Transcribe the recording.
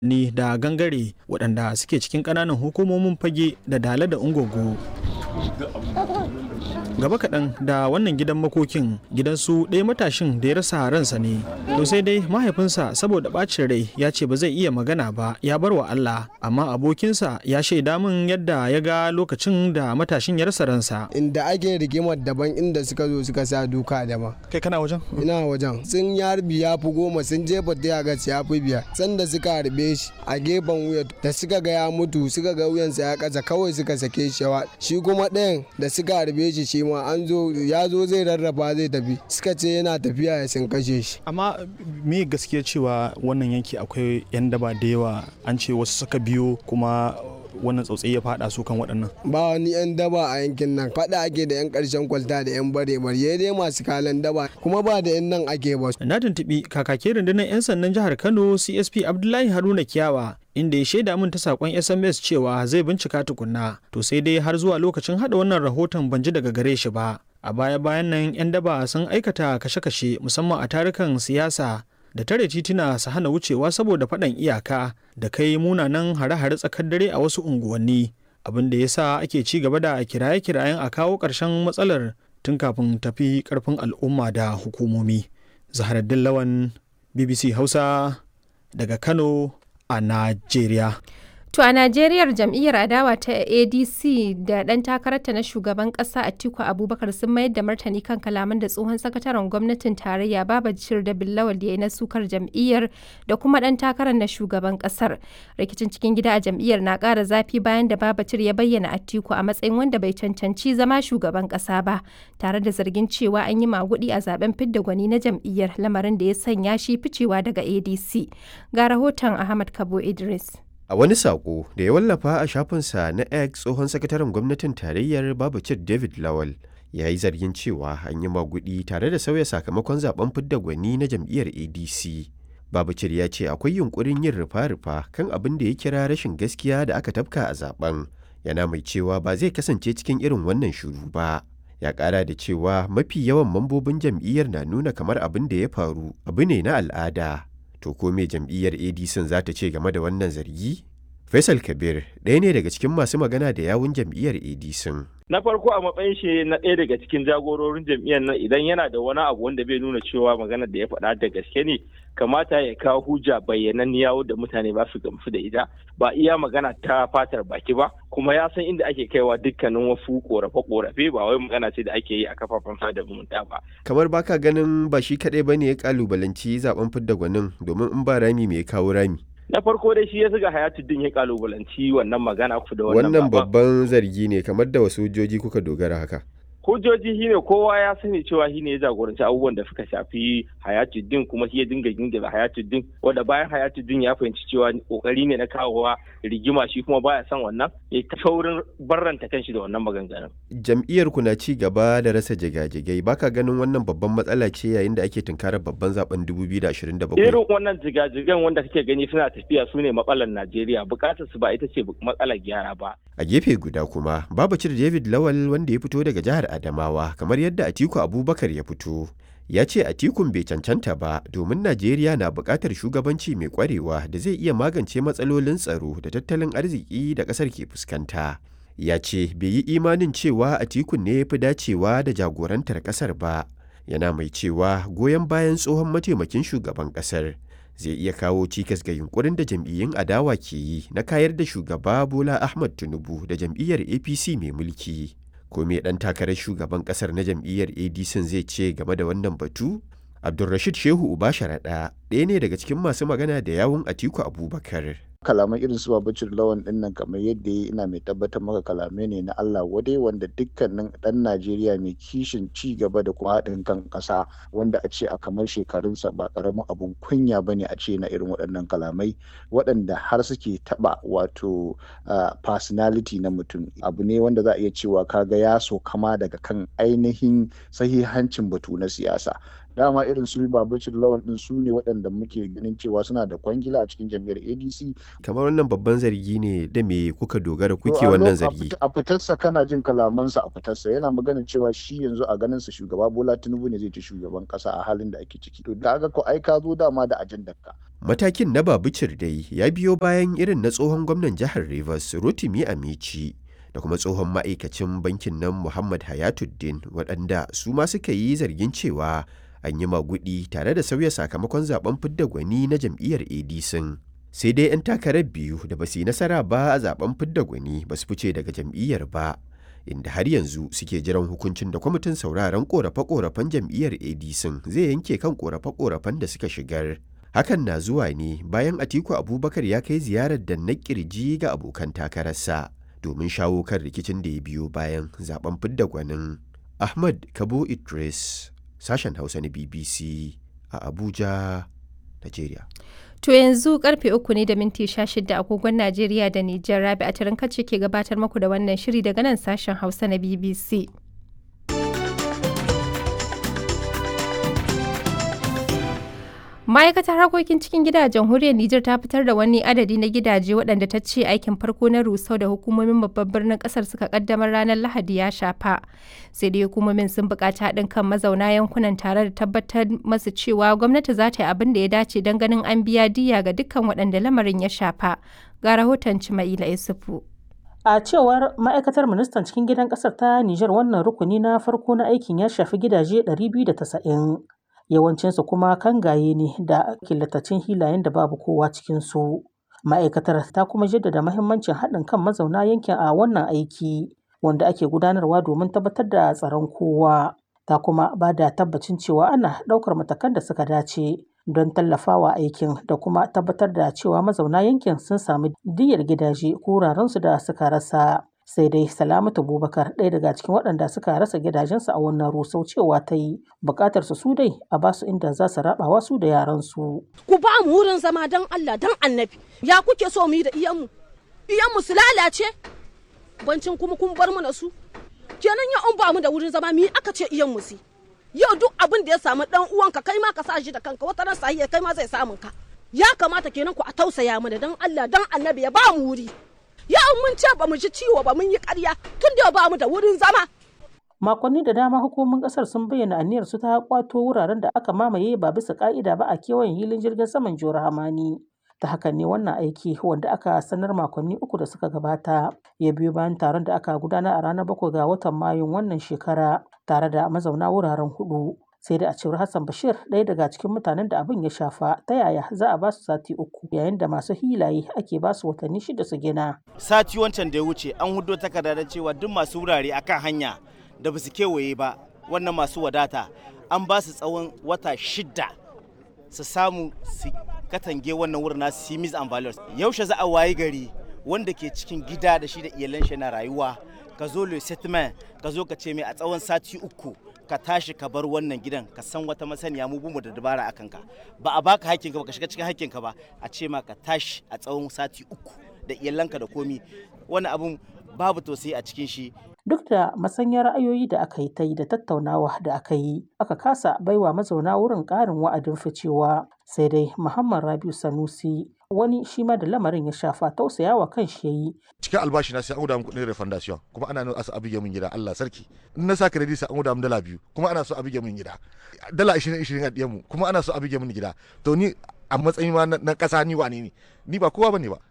ni da gangare waɗanda suke cikin ƙananan hukumomin fage da dala da ungogo gaba kaɗan da wannan gidan makokin gidansu ɗaya matashin da ya rasa ransa ne to sai dai mahaifinsa saboda ɓacin rai ya ce ba zai iya magana ba ya bar wa Allah amma abokinsa ya shaida min yadda ya ga lokacin da matashin ya rasa ransa inda ake rigimar daban inda suka zo suka sa duka daban kai kana wajen ina wajen sun ya harbi ya fi goma sun jefa ta ga ya fi biyar sanda suka harbe shi a gefen wuya da suka ga ya mutu suka ga wuyansa ya kasa kawai suka sake shi shi kuma ɗayan da suka harbe shi shi ma an zo ya zo zai rarraba zai tafi suka ce yana tafiya ya sun kashe shi amma me gaskiya cewa wannan yanki akwai yan daba da yawa an ce wasu suka biyo kuma wannan tsautsayi ya fada su kan waɗannan ba wani yan daba a yankin nan fada ake da yan ƙarshen kwalta da yan bare bare dai masu kalan daba kuma ba da yan nan ake ba na tuntuɓi kakakin rundunar yan sandan jihar kano csp abdullahi haruna kiyawa inda ya shaida min ta sakon sms cewa zai bincika tukunna to sai dai har zuwa lokacin hada wannan rahoton ban ji daga gare shi ba a baya bayan nan 'yan daba sun aikata kashe-kashe musamman a tarukan siyasa da tare tituna su hana wucewa saboda faɗan iyaka da kai munanan hare-hare tsakar dare a wasu unguwanni abin da ya sa ake ci gaba da kiraye-kirayen a kawo ƙarshen matsalar tun kafin tafi ƙarfin al'umma da hukumomi zaharaddin lawan bbc hausa daga kano a Najeriya. To a Najeriyar jam'iyyar adawa ta ADC da ɗan takararta na shugaban ƙasa Atiku Abubakar sun mayar da martani kan kalaman da tsohon sakataren gwamnatin tarayya Babajir da Billawal ya yi na sukar jam'iyyar da kuma ɗan takarar na shugaban ƙasar. Rikicin cikin gida a jam'iyyar na ƙara zafi bayan da Babajir ya bayyana Atiku a matsayin wanda bai cancanci zama shugaban ƙasa ba, tare da zargin cewa an yi maguɗi a zaben fidda gwani na jam'iyyar lamarin da ya sanya shi ficewa daga ADC. Ga rahoton Ahmad Kabo Idris. A wani saƙo da ya wallafa a shafinsa na X tsohon sakataren gwamnatin tarayyar Babacir David Lawal ya yi zargin cewa an yi magudi tare da sauya sakamakon zaben fidda gwani na jam'iyyar ADC. Babacir ya ce akwai yunkurin yin rufa-rufa kan abin da ya kira rashin gaskiya da aka tafka a zaben. Yana mai cewa ba zai kasance cikin irin wannan shuru ba. Ya ƙara da cewa mafi yawan mambobin jam'iyyar na nuna kamar abin da ya faru abu ne na al'ada. To ko me jam'iyyar ADC za ta ce game da wannan zargi? Faisal Kabir ɗaya ne daga cikin masu magana da yawun jam'iyyar ADC. Na farko a matsayin shi na ɗaya daga cikin jagororin jam'iyyar nan idan yana da wani abu wanda bai nuna cewa magana da ya faɗa da gaske ne kamata ya kawo hujja bayyananniya da mutane ba su gamsu da ita ba iya magana ta fatar baki ba kuma ya san inda ake kaiwa dukkanin wasu korafe-korafe ba wai magana ce da ake yi a kafafen sada zumunta ba. Kamar baka ganin ba shi kaɗai ba ne ya kalubalanci zaben fidda gwanin domin in ba rami mai kawo rami. na farko dai shi ya zuga hayatuddin ya kalubalanci wannan magana ku da wannan babban zargi ne kamar da wasu hujjoji kuka dogara haka hujjoji shine kowa ya sani cewa shi ne ya jagoranci abubuwan da suka shafi hayatuddin kuma shi ya dinga gingira hayatuddin wanda bayan hayatuddin ya fahimci cewa kokari ne na kawowa rigima shi kuma baya son wannan ya ta saurin barranta kanshi da wannan maganganun jam'iyyar ku na ci gaba da rasa jigajigai baka ganin wannan babban matsala ce yayin da ake tunkarar babban zaben 2027 irin wannan jigajigan wanda kake gani suna tafiya su ne matsalar Najeriya bukatar su ba ita ce matsalar gyara ba a gefe guda kuma babacir David Lawal wanda ya fito daga jihar Adamawa kamar yadda Atiku Abubakar ya fito. Ya ce Atikun bai cancanta ba domin Najeriya na buƙatar shugabanci mai ƙwarewa da zai iya magance matsalolin tsaro da tattalin arziki da ƙasar ke fuskanta. Ya ce bai yi imanin cewa Atikun ne ya fi dacewa da jagorantar ƙasar ba. Yana mai cewa goyon bayan tsohon mataimakin shugaban ƙasar zai iya kawo cikas ga yunkurin da jam'iyyun adawa ke yi na kayar da shugaba Bola Ahmad Tinubu da jam'iyyar APC mai mulki. ko me dan takarar shugaban kasar na jam'iyyar adc zai ce game da wannan batu abdulrashid shehu uba sharaɗa ɗaya ne daga cikin masu magana da yawun atiku abubakar kalaman irin su babacin lawan din nan kamar yadda ya ina mai tabbatar maka kalamai ne na Allah wadai wanda dukkanin dan Najeriya mai kishin ci gaba da kuma haɗin kan ƙasa wanda a ce a kamar shekarunsa ba ƙaramin abun kunya ba ne a ce na irin waɗannan kalamai waɗanda har suke taɓa wato personality na mutum abu ne wanda za a iya cewa kaga ya so kama daga kan ainihin sahihancin batu na siyasa dama irin su babacin lawan din su ne waɗanda muke ganin cewa suna da kwangila a cikin jam'iyyar adc kamar wannan babban zargi ne da me kuka dogara kuke wannan zargi a fitarsa kana jin kalamansa a fitarsa yana magana cewa shi yanzu a ganin sa shugaba bola tinubu ne zai ci shugaban kasa a halin da ake ciki to da ko ai ka zo dama da ajandar ka Matakin na Babicir dai ya biyo bayan irin na tsohon gwamnan jihar Rivers Rotimi Amici da kuma tsohon ma'aikacin bankin nan Muhammad Hayatuddin waɗanda su ma suka yi zargin cewa an yi magudi tare da sauya sakamakon zaben fidda gwani na jam'iyyar ADC. Sai dai 'yan takarar biyu da ba su yi nasara ba a zaben fidda gwani ba su fice daga jam'iyyar ba. inda har yanzu suke jiran hukuncin da kwamitin sauraron korafe-korafen jam'iyyar adc zai yanke kan korafe-korafen da suka shigar hakan na zuwa ne bayan atiku abubakar ya kai ziyarar da na kirji ga abokan takararsa domin shawo kan rikicin da ya biyo bayan zaben fidda gwanin ahmad kabo idris sashen hausa na bbc a abuja nigeria To yanzu karfe uku ne da minti sha shida agogon Najeriya da Nijar Rabi a tarin kacce ke gabatar muku da wannan shiri daga nan sashen Hausa na BBC. Ma'aikatar harkokin cikin gida a jamhuriyar Nijar ta fitar da wani adadi na gidaje waɗanda ta ce aikin farko na rusau da hukumomin babban birnin ƙasar suka kaddamar ranar Lahadi ya shafa. Sai dai hukumomin sun buƙaci haɗin kan mazauna yankunan tare da tabbatar masu cewa gwamnati za ta yi abin da ya dace don ganin an biya diya ga dukkan waɗanda lamarin ya shafa. Ga rahoton Cima'ila Isufu. A cewar ma'aikatar ministan cikin gidan ƙasar ta Nijar wannan rukuni na farko na aikin ya shafi gidaje 290. yawancinsu kuma kangaye ne da killatacin hilayen da babu kowa cikinsu. Ma'aikatar ta kuma jaddada mahimmancin haɗin kan mazauna yankin a wannan aiki wanda ake gudanarwa domin tabbatar da tsaron kowa. Ta kuma ba da tabbacin cewa ana ɗaukar matakan da suka dace don tallafawa aikin da kuma tabbatar da cewa mazauna yankin sun sami diyyar gidaje ko wurarensu da suka rasa. sai dai salamatu bubakar ɗaya daga cikin waɗanda suka rasa gidajensu a wannan rusau cewa ta yi buƙatar su dai a ba su inda za su rabawa su da yaransu. ku ba mu wurin zama don allah don annabi ya kuke so mu yi da iyanmu iyanmu su lalace bancin kuma kun bar mu na su kenan ya an ba mu da wurin zama mi aka ce iyanmu su yau duk abin da ya samu dan uwanka kai ma ka sa shi da kanka wata ran sahiya kai ma zai samun ka ya kamata kenan ku a tausaya mana don allah don annabi ya ba mu wuri yau mun ce ba mu ji ciwo ba mun yi ƙarya tun da ba mu da wurin zama. Makonni da dama hukumomin ƙasar sun bayyana aniyar su ta kwato wuraren da aka mamaye ba bisa ƙa'ida ba a kewayen hilin jirgin saman Jihar Hamani. Ta hakan ne wannan aiki wanda aka sanar makonni uku da suka gabata ya biyo bayan taron da aka gudanar a ranar bakwai ga watan Mayun wannan shekara tare da mazauna wuraren hudu. sai da a cewar Hassan Bashir ɗaya daga cikin mutanen da abin ya shafa ta yaya za a ba su sati uku yayin da masu hilaye ake ba su watanni shida su gina. Sati wancan da ya wuce an hudo takarda da cewa duk masu wurare akan hanya da ba su kewaye ba wannan masu wadata an ba su tsawon wata shida su samu su katange wannan wurin nasu simis and values yaushe za a wayi gari wanda ke cikin gida da shi da iyalan shi na rayuwa ka zo le settlement ka zo ka ce mai a tsawon sati uku ka tashi ka bar wannan gidan ka san wata masaniya mu mu da dabara akan ka ba a baka hakkinka ba ka shiga cikin hakkinka ba a ce ma ka tashi a tsawon sati uku da iyalanka da komi wani abun babu tausayi a cikin shi duk da masanyar ra'ayoyi da aka yi ta yi da tattaunawa da aka yi aka kasa baiwa mazauna wurin ƙarin wa'adin ficewa sai dai muhammad rabiu sanusi wani shi ma da lamarin ya shafa tausayawa kan shi yayi cikin albashi na sai an guda min kuɗin refundation kuma ana nuna asa abige min gida Allah sarki in na sa credit sai an guda min dala biyu kuma ana so abige min gida dala 20 20 a diyan mu kuma ana so abige min gida to ni a matsayin ma na ƙasa ni wane ne ni ba kowa bane ba